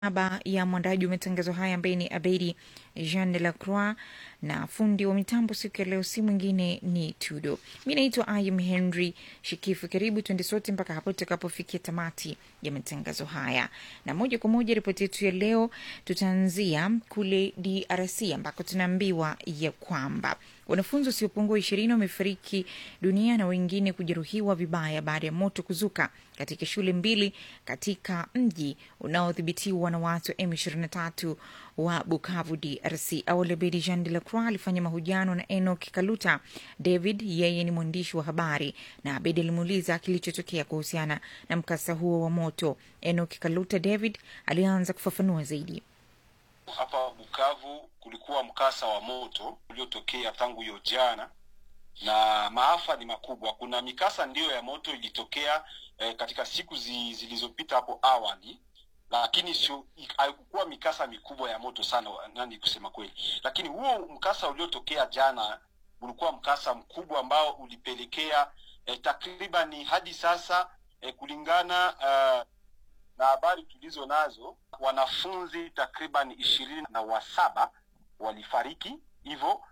niaba ya mwandaji wa matangazo haya ambaye ni Abedi Jean de la Croix na fundi wa mitambo siku ya leo si mwingine ni Tudo. Mi naitwa Ayim Henry Shikifu. Karibu tuende sote mpaka hapo tutakapofikia tamati ya matangazo haya, na moja kwa moja ripoti yetu ya leo tutaanzia kule DRC ambako tunaambiwa ya kwamba wanafunzi wasiopungua ishirini wamefariki dunia na wengine kujeruhiwa vibaya baada ya moto kuzuka katika shule mbili katika mji unaodhibitiwa na watu wa M23 wa Bukavu, DRC. Awali Bedi Jean de la Croix alifanya mahojiano na Enoch Kaluta David, yeye ni mwandishi wa habari, na Abedi alimuuliza kilichotokea kuhusiana na mkasa huo wa moto. Enoch Kaluta David alianza kufafanua zaidi. Hapa Bukavu kulikuwa mkasa wa moto uliotokea tangu hiyo jana, na maafa ni makubwa. Kuna mikasa ndiyo ya moto ilitokea eh, katika siku zi, zilizopita hapo awali, lakini sio haikukuwa mikasa mikubwa ya moto sana, nani kusema kweli. Lakini huo mkasa uliotokea jana ulikuwa mkasa mkubwa ambao ulipelekea eh, takribani hadi sasa eh, kulingana uh, na habari tulizo nazo wanafunzi takriban ishirini na wasaba walifariki hivyo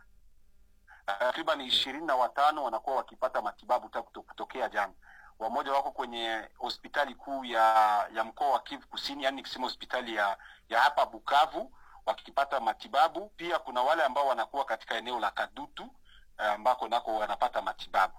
takriban ishirini na watano wanakuwa wakipata matibabu tangu kutokea jana. Wamoja wako kwenye hospitali kuu ya ya mkoa wa Kivu Kusini, yani kusema hospitali ya ya hapa Bukavu wakipata matibabu. Pia kuna wale ambao wanakuwa katika eneo la Kadutu ambako nako wanapata matibabu,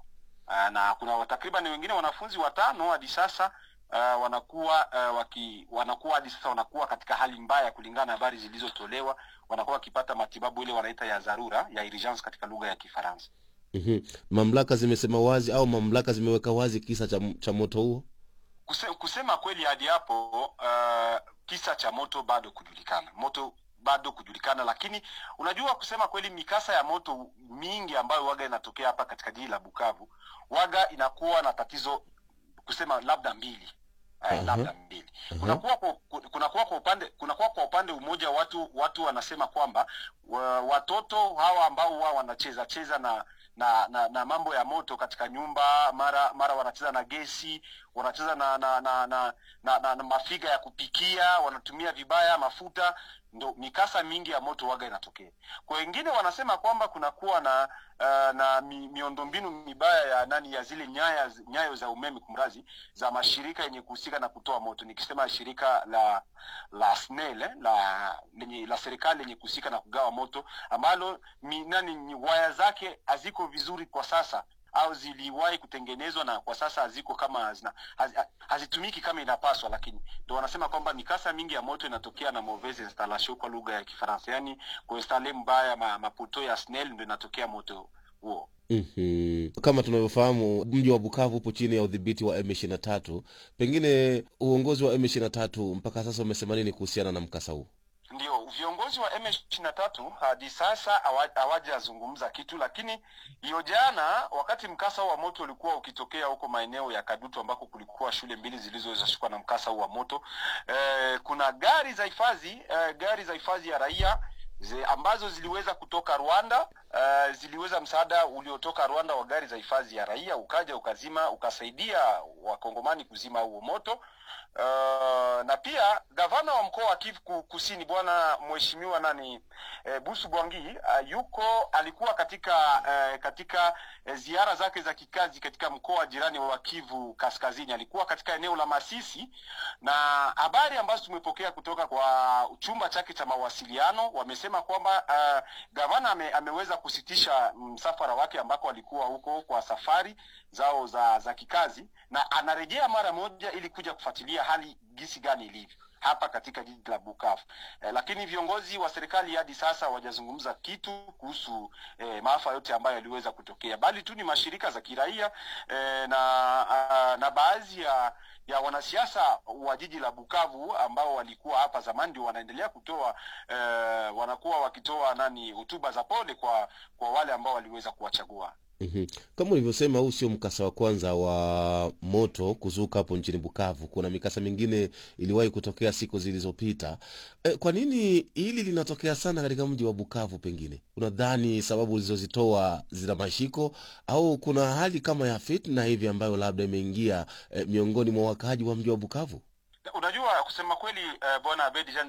na kuna takriban wengine wanafunzi watano hadi sasa Uh, wanakuwa uh, waki, wanakuwa hadi sasa wanakuwa katika hali mbaya, kulingana na habari zilizotolewa, wanakuwa wakipata matibabu ile wanaita ya dharura ya urgence katika lugha ya Kifaransa. mm-hmm. Mamlaka zimesema wazi au mamlaka zimeweka wazi kisa cha, cha moto huo? Kuse, kusema kweli hadi hapo uh, kisa cha moto bado kujulikana, moto bado kujulikana, lakini unajua, kusema kweli, mikasa ya moto mingi ambayo waga inatokea hapa katika jiji la Bukavu waga inakuwa na tatizo kusema labda mbili Uh, uh-huh. labda mbili uh-huh. kunakuwa kwa, kunakuwa kwa upande kunakuwa kwa upande umoja watu watu wanasema kwamba wa, watoto hawa ambao wao wanacheza cheza na na, na na mambo ya moto katika nyumba, mara mara wanacheza na gesi, wanacheza na na na, na, na, na, na mafiga ya kupikia, wanatumia vibaya mafuta, ndo mikasa mingi ya moto waga inatokea. Kwa wengine wanasema kwamba kunakuwa na uh, na mi, miundombinu mibaya ya nani ya zile nyaya nyayo za umeme kumrazi za mashirika yenye kuhusika na kutoa moto, nikisema shirika la la SNEL eh, la lenye la serikali lenye kuhusika na kugawa moto ambalo mi, nani waya zake haziko vizuri kwa sasa au ziliwahi kutengenezwa na kwa sasa haziko kama hazina, haz, hazitumiki kama inapaswa, lakini ndio wanasema kwamba mikasa mingi ya moto inatokea na mauvaise installation kwa lugha ya Kifaransa, yani kuinstale mbaya ma, maputo ya SNEL ndio inatokea moto huo. Mm-hmm. Kama tunavyofahamu mji wa Bukavu upo chini ya udhibiti wa M23. Pengine uongozi wa M23 mpaka sasa umesema nini kuhusiana na mkasa huu? Ndio, viongozi wa M23 hadi sasa hawajazungumza kitu, lakini hiyo jana, wakati mkasa wa moto ulikuwa ukitokea huko maeneo ya Kadutu ambako kulikuwa shule mbili zilizoweza shikwa na mkasa wa moto eh, kuna gari za hifadhi eh, gari za hifadhi ya raia zi, ambazo ziliweza kutoka Rwanda uh, ziliweza msaada uliotoka Rwanda wa gari za hifadhi ya raia ukaja ukazima ukasaidia wakongomani kuzima huo moto. Uh, na pia gavana wa mkoa wa Kivu Kusini bwana mheshimiwa nani e, Busu Bwangi uh, yuko alikuwa katika uh, katika uh, ziara zake za kikazi katika mkoa jirani wa Kivu Kaskazini. Alikuwa katika eneo la Masisi, na habari ambazo tumepokea kutoka kwa chumba chake cha mawasiliano wamesema kwamba uh, gavana ame, ameweza kusitisha msafara wake ambako alikuwa huko kwa safari zao za za kikazi na anarejea mara moja ili kuja kufuatilia hali gisi gani ilivyo hapa katika jiji la Bukavu. Eh, lakini viongozi wa serikali hadi sasa hawajazungumza kitu kuhusu eh, maafa yote ambayo yaliweza kutokea, bali tu ni mashirika za kiraia eh, na uh, na baadhi ya ya wanasiasa wa jiji la Bukavu ambao walikuwa hapa zamani ndio wanaendelea kutoa eh, wanakuwa wakitoa nani hotuba za pole kwa kwa wale ambao waliweza kuwachagua. Mm-hmm. Kama ulivyosema, huu sio mkasa wa kwanza wa moto kuzuka hapo nchini Bukavu. Kuna mikasa mingine iliwahi kutokea siku zilizopita. E, kwa nini hili linatokea sana katika mji wa Bukavu? Pengine unadhani sababu ulizozitoa zina mashiko au kuna hali kama ya fitna hivi ambayo labda imeingia e, miongoni mwa wakaaji wa mji wa Bukavu? unajua kusema kweli uh, bwana Abedi Jean